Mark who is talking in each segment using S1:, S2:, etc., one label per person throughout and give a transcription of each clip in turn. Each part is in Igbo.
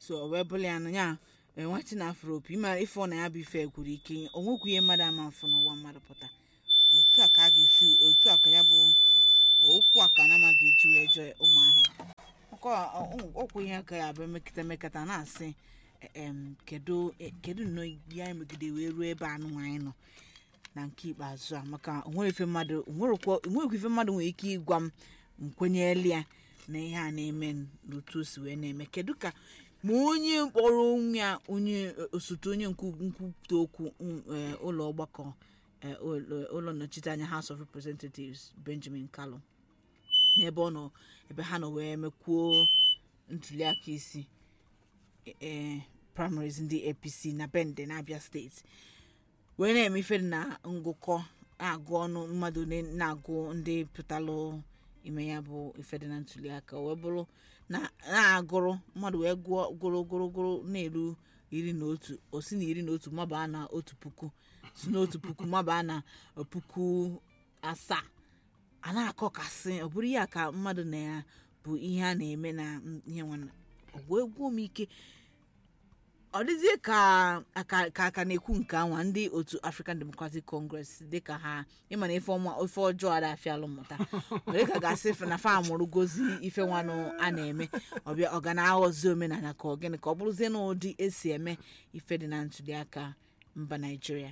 S1: so o wee bụrụ ya na ya enwachi na afro opi ịma ife ọ na ya bụ ife gwuru ike o nwekwu ihe mmadụ ama mfụ n'ụwa mmadụ pụta otu a ka a ga-esi otu a ka ya bụ okwu a ka na amaghị eji wee jee ụmụahịa ọkọ okwu ihe ka ya bụ emekịta emekịta na-asị em kedu kedu nnọọ ya emegide wee ruo ebe anụ anyị nọ na nke ikpeazụ a maka onwere ife mmadụ onwerekwa ife mmadụ nwere ike ịgwa m nkwenyeli ya na ihe a na-eme n'otu o si wee na-eme kedu ka ma onye kpọrọ onwe ya onye osote onye nkwupụta okwu eh, ụlọ ọgbakọ eh, ụlọ ụlọ nnọchiteanya House of Representatives Benjamin Kalu n'ebe ọ nọ ebe ha nọ wee mekwuo ntuliaka isi eh, primaries ndị APC na Bende na Abia steeti wee na-eme ife dị na ngụkọ na-agụ ọnụ mmadụ na- na-agụ ndị pụtalụ ime ya bụ ife dị na ntuliaka wee bụrụ na na-agụrụ mmadụ wee gụọ gụrụ gụrụ gụrụ na-eru iri na otu o si na iri na otu mabaa na otu puku si na otu puku mabaa na puku asaa a na-akọkasị ọ bụrụ ya ka mmadụ na ya bụ ihe a na-eme na ihe nwana ọgwụ egwu m ike ọ dịzie ka aka ka aka na-ekwu nke anwa ndị otu african democratic congress dịka ha ịma na ife ọma ife ọjọọ ada afịalụ mmụta were ka gasị na fa mụrụ gozi ife nwanụ a na-eme ọbịa ọ ga na-aghọzi omenala ka ọ gịnị ka ọ bụrụzie na ụdị esi eme ife dị na ntuliaka mba naijiria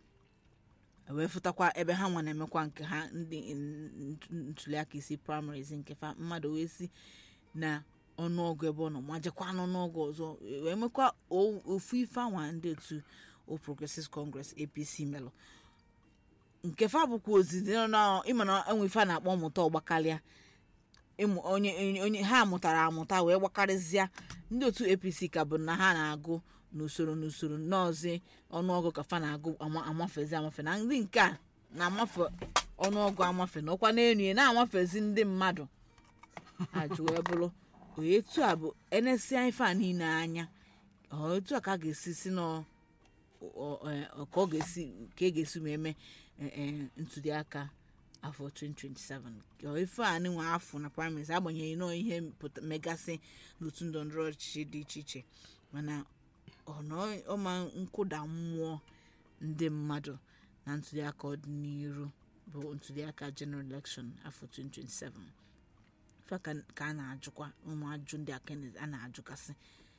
S1: wee fụtakwa ebe ha nwa na-emekwa nke ha ndị ntuliaka isi primaries nke fa mmadụ wee si na ọnụọgụ ebe ọ nọ ma jekwa n'ọnụọgụ ọzọ wee mekwa o- ofu ife anwa ndị otu o progressive congress apc melụ nke fa bụkwa ozi dị na ịma na enwe ife a na-akpọ mmụta ọgbakarịa ịmụ onye onye- onye ha mụtara amụta wee gbakarịzịa ndị otu apc ka bụ na ha na-agụ n'usoro n'usoro nọọzi ọnụọgụ ka fa na-agụ ama- amafezi amafe na ndị nke a na-amafe ọnụọgụ amafe na ọkwa n'elu ya na-amafezi ndị mmadụ ajụ wee bụrụ etu a bụ enesia ife a niile anya ọ etu a ka a ga-esi si nọ ọ- ọ- ka ọ ga-esi ka e ga-esi ma eme eh, eh, ntụliaka afọ 2027 Ọ ife a nwe afọ na primaries agbanyeghị nọọ ihe pụta- megasị n'otu ndọrọndọrọ ọchịchị dị iche iche mana ọnọ- ọma nkụda mmụọ ndị mmadụ na ntụliaka ọdịnihu bụ ntụliaka general election afọ 2027 ife ka ka a na-ajụkwa ụmụ ajụ ndị aka a na-ajụkasị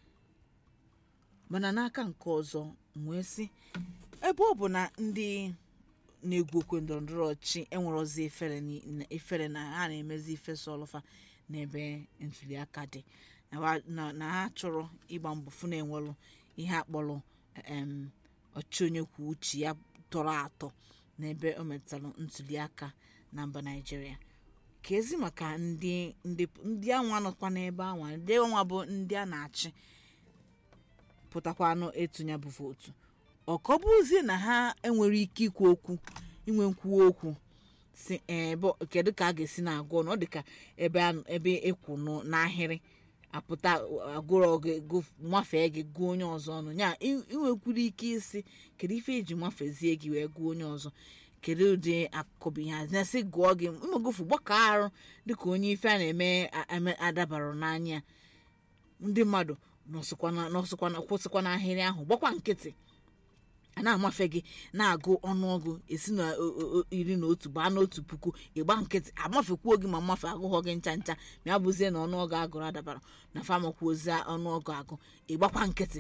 S1: mana n'aka nke ọzọ m wee sị ebe ọ bụ na ndị na-egwu okwe ndọrọndọrọ ọchị enwerozi efere ni- efere na ha na-emezi ife sọlụfa n'ebe ntuliaka dị na wa- na- na ha chọrọ ịgba mbọ fụ na enwelụ ihe akpọrọ em, ọchị onye kwuo uche ya tọrọ atọ n'ebe o metụtara ntuliaka na mba naijiria ka ezi maka ndị ndị ndị anwa nọkwa n'ebe anwa ndị anwa bụ ndị a na-achị pụtakwanụ etunye bụ vootu ọkọbụzie na ha enwere ike ikwu okwu inwe nkwuwa okwu si ebe kedu ka a ga-esi na-agụ ọnụ ọ dị ka ebe a- ebe ịkwụ nụ- n'ahịrị apụta agụrụ gị gụ- mafee gị gụọ onye ọzọ ọnụ ya ị- ị nwekwuru ike isi kedu ife eji mafezie gị wee gụọ onye ọzọ kedu ụdị akụkọ bụ ihe a na-asị gụọ gị mmegofu gbakọ arụ dịka onye ife a na-eme a- eme- adabara n'anya ndị mmadụ nọsịkwana nọsịkwana kwụsịkwa n'ahịrị ahụ gbakwa nkịtị a na-amafe gị na-agụ ọnụọgụ esi na o- o- o- iri na otu baa n'otu puku ịgba nkịtị amafekwuo gị ma mmafe agụghọ gị ncha ncha ma ya bụzie na ọnụọgụ agụrụ adabara na famakwuozie ọnụọgụ agụ ịgbakwa nkịtị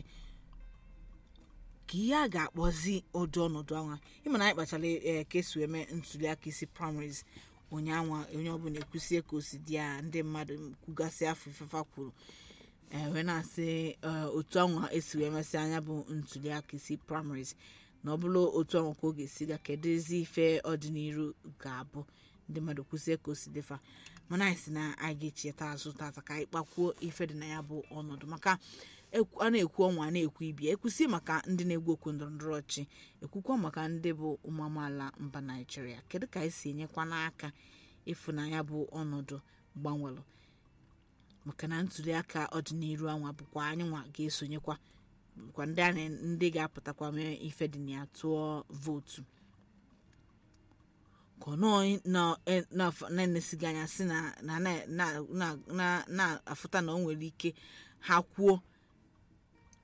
S1: ka ihe a ga-akpọzi ụdị ọnọdụ anwa ịma na anyị kpachara ee ka esi eme ntụliaka isi primaries ụnyaanwa onye ọbụla ekwusie ka o si dị ya ndị mmadụ kwugasị afọ ifefa kwuru ee wee na-asị ee, otu anwa esi wee mesị anya bụ ntụliaka isi primaries na ọ bụrụ otu anwa ka ọ ga-esi ga kedu ezi ife ọdịnihu ga-abụ ndị mmadụ kwusie ka o si dịfa mana anyị si na anyị ga-echeta azụ tata ka anyị kpakwuo ife dị na ya bụ ọnọdụ maka ekwu- a na-ekwu ọnwa a na-ekwu ibia ekwusi maka ndị na-egwu okwu ndọrọndọrọ ọchị ekwukwa maka ndị bụ ụmụ amaala mba naijiria kedu ka anyị si enyekwa n'aka ịfụnanya bụ ọnọdụ gbanwelụ maka na ntụliaka ọdịnihu anwa bụkwa anyị nwa ga-esonyekwa bụkwa ndị a na- ndị ga-apụtakwa mee ife dị na ya tụọ vootu ka ọ nọọ na- e- na- na-enesighị anya si na na- na- na- na- na-afụta na o nwere ike ha kwuo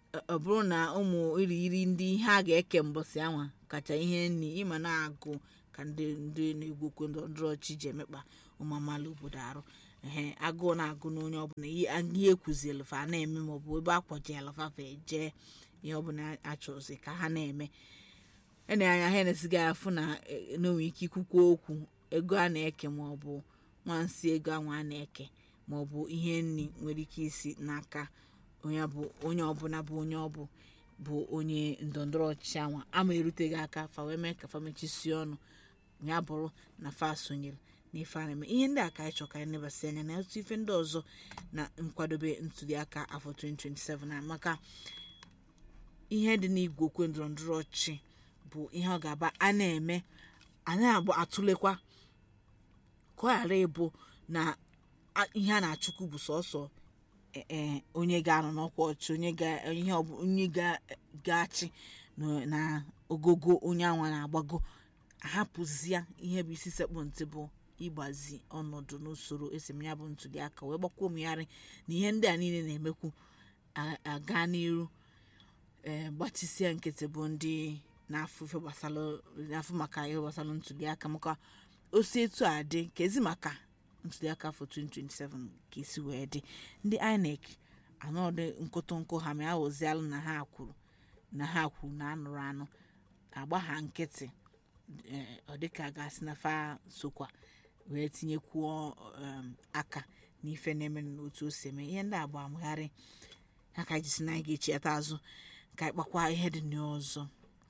S1: ọ- ọ bụrụ na ụmụ irighiri ndị ihe a ga-eke mbọsị anwa kacha ihe nri ịma na-agụ ka ndị ndị na-egwokwe ndọrọndọrọ ọchị ji emekpa ụmụ amaala obodo arụ ehe agụụ na-agụ na onye ọbụla ihe ihe ekwuzielu fa na-eme maọbụ ebe akwajiela fafa eje ihe ọbụla achọzi ka ha na-eme ene anya ha na-esiga afụ na eh, na onwe ike ikwukwa okwu ego a na-eke maọbụ nwansi ego anwa a na-eke maọbụ ihe nri nwere ike isi n'aka onye bụ onye ọbụla bụ onye ọbụ bụ onye ndọrọndọrọ ọchịchị anwa ama eruteghị aka fa wee mee ka fa mechisie ọnụ ya bụrụ na fa sonyere n'ife a na-eme ihe ndị a ka anyị chọ ka anyị nebasị anya na ọtụtụ ife ndị ọzọ na nkwadobe ntụliaka afọ 2027 a maka ihe dị n'igwe okwe ndọrọndọrọ ọchịchị bụ ihe ọ ga-aba a na-eme a na-agba atụlekwa ka ọ ghara ịbụ na a- ihe a na-achụkwu bụ sọsọ e- e, onye ga-anọ n'ọkwa ọchị onye ga- ihe ọ bụ- onye ga- ga-achị na- na ogogo onye anwa na-agbago ahapụzia ihe bụ isi sekpụ ntị bụ ịgbazi ọnọdụ n'usoro esim ya bụ ntụliaka wee gbakwa omegharị na ihe ndị a niile na-emekwu a- aga n'iru ee gbachisie nkịtị bụ ndị na-afụ ife gbasara na-afụ maka ihe gbasara ntụliaka maka osi etu a dị ka ezi maka ntụliaka afọ 2027 ka esi wee dị ndị inec anọdụ nkụtụnkụ ha ma aghọzialụ na ha kwuru na ha kwuru na anụrụ anụ agba ha nkịtị ee, ọ dịka a ga-asị na fa sokwa wee tinyekwuo um, aka n'ife na-eme n'otu o si eme ihe ndị agba amagharị ha ka jisi na anyị ga-echiata azụ ka anyị kpakwa ihe dị n'ọzọ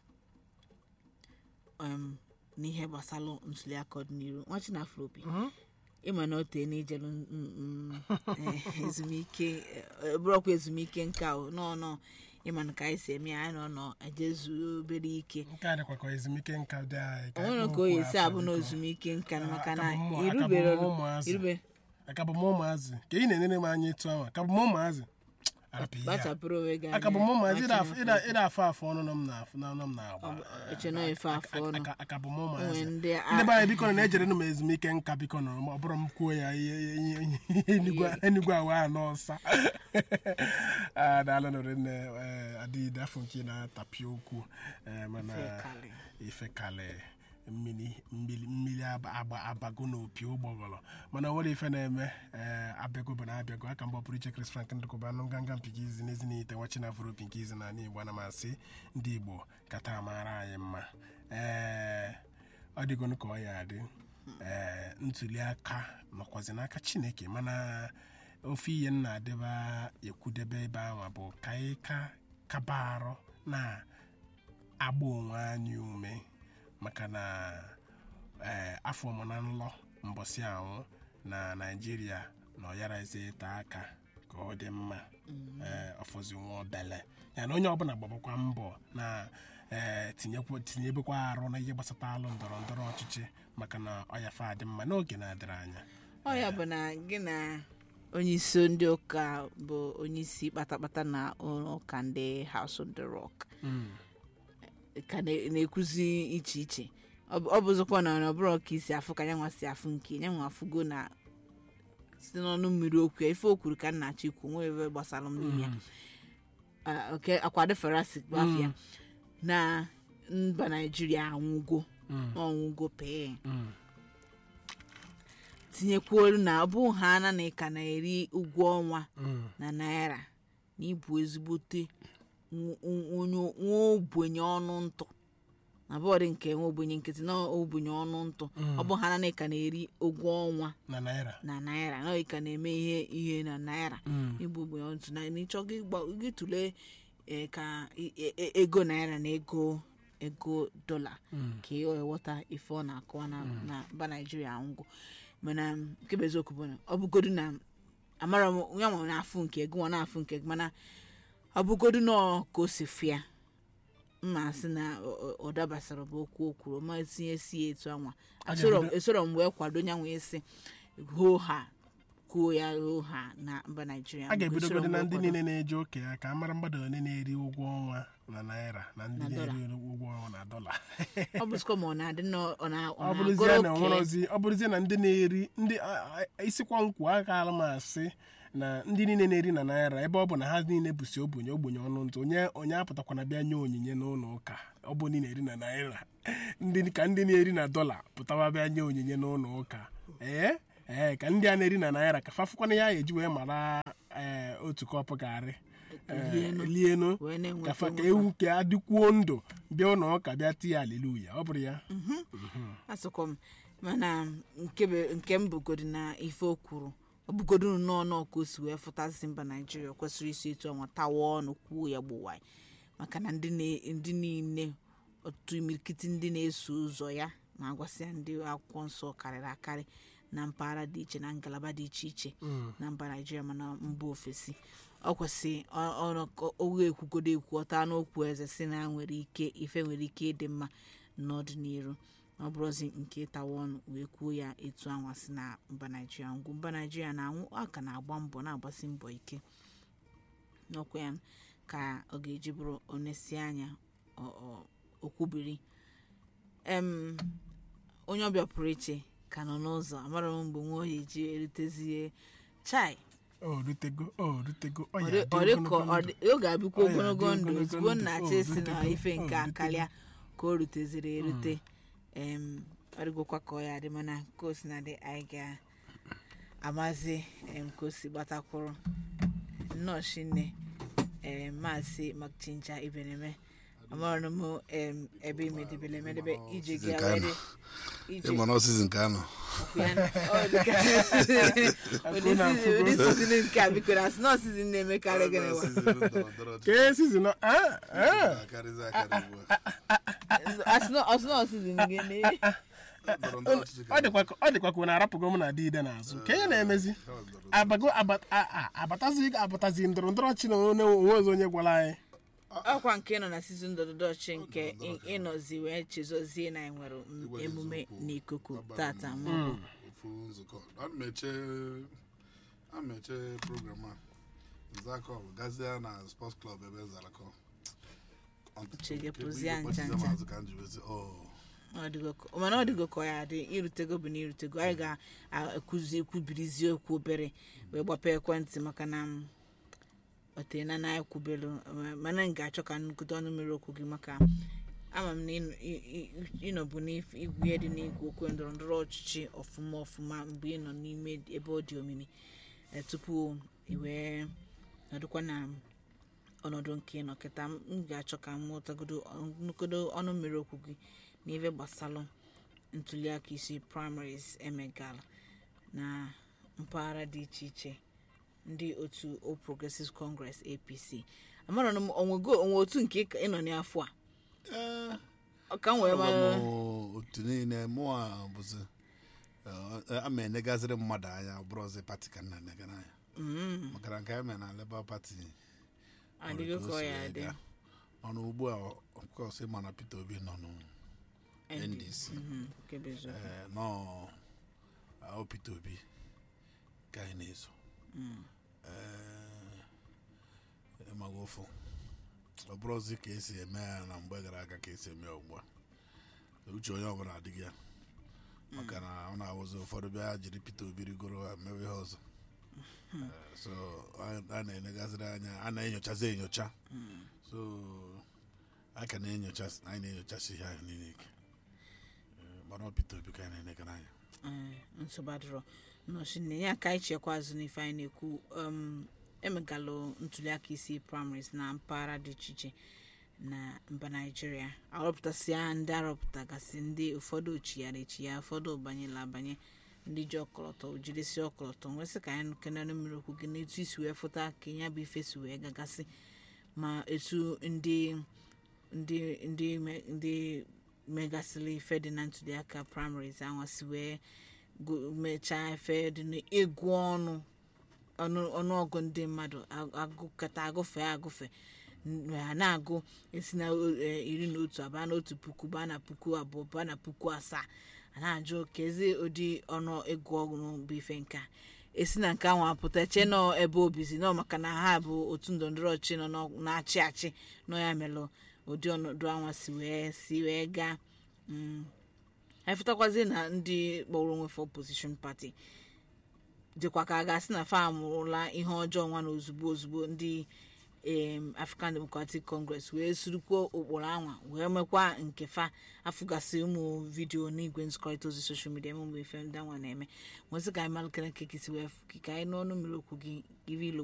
S1: um, n'ihe gbasara ntuliaka ọdịnihu nwachi na afropi ịma na o tee n'ijelu mm, mm, eh, ezumike eh, bụrọkwa ezumike nka o nọ nọ ịma na ka anyị si eme ya anyị nọ nọ ejezu obere ike
S2: nke a dịkwa ka ezumike nka dị anyị
S1: o nwere ka o yi esi abụ na ezumike nka na maka na
S2: Aka bụ mmụọ-
S1: irubere
S2: aka bụ ụmụazị.
S1: irube
S2: aka bụ m ụmụazị ka ị na-enere m anya etu ahụ aka bụ m ụmụazị arapụ ihe a.
S1: kpachapụrụ onwe gị
S2: aka bụ m
S1: anya.
S2: ụmụazị ịda
S1: Nwachi
S2: afọ-
S1: na
S2: ịda- ịda afọ afọ ọnụ nọ m na-afụ na ọnụ m na-agba
S1: eche na efe afọ ọnụ
S2: Aka- aka bụ m
S1: onwe
S2: ụmụazị
S1: ndị
S2: ndị be anyị biko na na-ejere m ezumike nka biko na ọ bụrụ m kwuo ya ihe ihe- ihe- ihe enigwe- enigwe awa anọ ọsa Ah, daalụ nụrụ nne eh, adịghị afọ nke na-atapi okwu eh, mana
S1: Ifekalị.
S2: ifekalị mmiri mmiri mmiri aba- agba abago n'opi ụgbọgọrọ mana nwere ife na-eme ee abịago bụ na abịago aka mgbe ọpụrụ iche Chris Frank ndụkọba anụ nganga mpike izi n'ezi n'ite nwachi na afro nke izi n'ala Igbo ana m asị ndị Igbo kata mara anyị mma ee ọ dịgonu ka ọ ya adị ee ntuli aka nọkwazi n'aka Chineke mana ofe ihe m na-adịba ekwudebe ebe ahụ bụ ka anyị ka kaba arụ na agba onwe anyị ume maka na ee afọ mụ na nlọ mbọsị anwụ na naijiria na ọyarazi ịta aka ka ọ dị mma ee ọfọzi nwa obele ya na onye ọbụla gbabakwa mbọ na ee tinyekwa tinyebekwa arụ na ihe gbasata alụ ndọrọ ndọrọ ọchịchị maka na ọyafe adị mma n'oge na-adịrị anya
S1: ọ ya bụ na gị na onye isi ndị ụka bụ onye isi kpatakpata na ụlọ ụka ndị House of the Rock ka na- na-ekwuzi iche iche ọ bụ- ọ bụzikwa na ọ bụrụ ka isi afụ ka nyanwa si afụ nke nyanwa afụgo na site n'ọnụ mmiri okwu ya ife o kwuru ka nna chi kwu nwee ebe gbasara m n'ime ya Ah, oke akwado ferasi gbafụ ya na mba naijiria anwụgo ọnwụgo pee
S2: Mm.
S1: tinyekwuolu na ọ bụ ha na na ka na-eri ụgwọ ọnwa
S2: Mm.
S1: na naira na ịbụ ezigbote nw- nw- nwa ogbenye ọnụ ntụ na bọọdụ nke nwa ogbenye nkịtị na ogbenye ọnụ ntụ ọ bụ ha na ka na-eri ụgwọ ọnwa
S2: na naira
S1: na naira na ka na-eme ihe ihe na naira
S2: Mm.
S1: ịbụ ogbenye ọnụ ntụ na n'ịchọ gị gba- gị tụlee eh, ka i- e- e- ego naira na ego ego dọla ka ị ghọta ife ọ na-akọwa na na mba naijiria ngwụ mana nke bụ eziokwu bụ na ọ bụgodu na amara m ya nwa na-afụ nke ego nwa na-afụ nke gị mana ọ bụgodu na ka o si fịa mma sị na ọ- ọ- ọ dabasara bụ okwu o kwuru ma tinye si ya etu anwa
S2: A
S1: esoro
S2: ga-ebido-
S1: esoro m wee kwado nya nwee sị hoo ha kwuo ya hoo ha na mba naijiria
S2: a ga-ebidogodi
S1: Esoro m
S2: na
S1: wee
S2: ndị
S1: kwado.
S2: niile na-eji oke ya ka a mara mmadụ ole na-eri ụgwọ ọnwa na naira na ndị
S1: Na
S2: na-eri ụgwọ ọnwa na dọla
S1: ọ bụzikwa ma ọ na-adị na ọ na- ọ
S2: ọ bụrụzie na
S1: na-agụrụ oke
S2: onwerozi ọ bụrụzie na ndị na-eri ndị a- a- isikwa nkwu akaala m asị na ndị niile na-eri na naira ebe ọ bụ na ha niile bụsi ogbenye ogbenye ọnụ ntụ onye onye apụtakwana bịa nye onyinye n'ụlọ ụka ọ bụ ndị na-eri na naira ndị ka ndị na-eri na dọla pụtawa bịa nye onyinye n'ụlọ ụka ee ee ka ndị a na-eri na naira ka fafụkwana ya eji wee mara ee otu kọpụ garị ee,
S1: Lienu.
S2: lienu
S1: wee na-enweta
S2: ka fa ka
S1: onwe
S2: ewu ka adịkwuo ndụ bịa ụlọ ụka bịa tie aleluya ọ bụrụ ya
S1: asụkwa m mana nke be- nke m bugodi na ife o kwuru ọ bugodo nnọọ nọọ ka o si wee fụtazi mba naijiria kwesịrị isi etu ọnwa tawa ọnụ kwuo ya gbuwa maka na ndị na- ndị niile otu imirikiti ndị na-eso ụzọ ya na-agwasị ya ndị akwụkwọ nsọ karịrị akarị na mpaghara dị iche na ngalaba dị iche iche na mba naijiria mana mba ofesi ọ kwesị oge ekwugodo ekwu ọta n'okwu eze si na nwere ike ife nwere ike ịdị mma n'ọdịnihu ọ bụrụzi nke ịtawa ọnụ wee kwuo ya etu anwa si na mba naijiria ngwu mba naijiria na-anwụ a ka na-agba mbọ na-agbasi mbọ ike n'ọkwa ya ka ọ ga-eji bụrụ onesi anya ọ- ọ- okwubiri em onye ọbịa pụrụ iche ka nọ n'ụzọ amara m mgbe nwa oyi ji erutezie chai
S2: o rutego o rutego ọ
S1: ọ
S2: ya
S1: dị-
S2: adị
S1: ọ dị ka
S2: ogologo
S1: ọ
S2: ndụ.
S1: dị- ọ ga-abịkwa
S2: Ọ ya
S1: ogologo
S2: adị
S1: ndụ
S2: ogologo
S1: ozugbo
S2: ndụ.
S1: nna
S2: O
S1: chesi na
S2: rutego,
S1: ife
S2: o
S1: nke
S2: rutego.
S1: akarịa ka o ruteziri erute em ọ dịgokwa ka ọ ya dị mana ka o si na dị anyị ga-amazi em ka o si gbatakwụrụ nnọọ shinne em maazị makchincha ibeneme amarụ m em ebe imedebele emedebe ije gị
S3: Nke anyị
S1: awere
S3: nọ.
S1: ije
S3: ịma na ọsịsị nke anọ
S1: ya na- ọ dị ka- ụdị season- ụdị season nke a biko na snow season na-emekarị gịnị wa
S2: ka e sizin a a
S1: asụnọ season gị na
S2: ọ dịkwa ka- ọ dịkwa ka ọ na-arapụgo m na dịide n'azụ ka ihe na-emezi abago aba- a- a- abatazi abatazi ndọrọ ndọrọ ọchị na onye onwe ọzọ onye gwara anyị
S1: ọkwa nke nọ na season dọdọdọchi nke ị- ịnọzi wee chezozie na anyị nwere m- emume n'ikuku tata maọbụ
S3: ofu nzukọ ana m eche ana m eche program a nzakọ bụ gazie na sports club ebe nzarakọ
S1: Uche gị pụzie ncha ncha.
S3: mazụ ka m ji wezi oh
S1: Ọ dịgo ka- mana ọ dịgo ka ọ ya dị irutego bụ na irutego anyị ga-ekwuzi ekwubirizi okwu obere wee gbapee ekwentị maka na m otena na ekwubelu mana m ga-achọ ka nnukwu ọnụ mmiri okwu gị maka ama m na ịnọ- ị- ị- ịnọbụ n'igwe ihe dị n'igwe okwu ndọrọ ndọrọ ọchịchị ọfụma ọfụma mgbe ị nọ n'ime ebe ọ dị omimi eh, tupu i wee nọdụkwa na ọnọdụ nke ịnọ kịta m ga-achọ ka m ghọtagodo nnukwu ọnụ mmiri okwu gị n'ife gbasalụ ntuliaka isi primaries emegala na mpaghara dị iche iche ndị otu All Progressives Congress APC amara m onwego onwe otu nke ị ka- ị nọ n'afọ a
S3: ee
S1: ọ ka m wee mara
S3: Agwa m otu niile mụa bụzi eh, ama enegaziri mmadụ anya ọ bụrụzi pati ka nna enegara anya
S1: Mm,
S3: maka na nke anyị mere na Labour Party
S1: adịghị ka ọ ya adị
S3: ọnụ ugbu a of course ịma na Peter Obi nọ nụ NDC
S1: Mhm, nke bụ eziokwu.
S3: Eh, nọ ahụ Peter Obi ka anyị na-eso Eh, ịmaga ụfụ ọ bụrụzi ka esi eme ya na mgbe gara aga ka esi eme ya ugbu a uche onye ọbụla adịghị ya maka na ọ na-awụzi ụfọdụ bịa jiri Peter Obi rigoro ha mewe ihe ọzọ Eh, so a a na-enegaziri anya a na-enyochazi enyocha so a ka na-enyocha anyị na-enyochasi ihe ahụ niile ike Eh, mana ọ Peter Obi ka anyị na-enegara anya
S1: Eh, nsogbu adịrọ nnọchi nne ya ka anyị chekwa azụ n'ife anyị na-ekwu um, emegalụ ntuliaka isi primaries na mpaghara dị iche iche na mba naijiria arọpụtasịa ndị arọpụtagasị ndị ụfọdụ ochiyara echiya ụfọdụ banyela abanye ndị ji ọkọlọtọ jidesi ọkọlọtọ nwesị ka anyị kenere mmiri okwu gị n'etu isi wee fụta ka ya bụ ife si wee gagasị ma etu ndị ndị ndị me- ndị megasịrị ife dị na ntuliaka primaries anwa si wee gu- mechaa efe dị n'ịgụ ọnụ ọnụ ọnụọgụ ndị mmadụ ag- agụkọta agụfe agụfe n- ha na-agụ esi na o- e, iri na otu abaa na otu puku baa na puku abụọ baa na puku asaa a na-ajụ kezi ụdị ọnụ ịgụ ọnụ bụ ife nke a esi na nke ahụ apụta eche nọ ebe obizi nọ maka na ha bụ otu ndọrọndọrọ ọchị nọ n'ọ- na-achị achị nọ ya melụ ụdị ọnọdụ anwa si wee si wee gaa Mm. anyị fụtakwazi na ndị kpọrọ onwe for opposition party dịkwa ka a ga-asị na fa amụrụla ihe ọjọọ nwa na ozugbo ozugbo ndị em, african democratic congress wee surukwuo ụkpụrụ anwa wee mekwa nke fa afụgasị ụmụ vidiyo n'igwe nzikọrịta ozi soshal midia eme mgbe ife ndị anwa na-eme nwesị ka anyị malụkere nke kisi wee fụ ka anyị n'ọnụ mmiri okwu gị iri ilo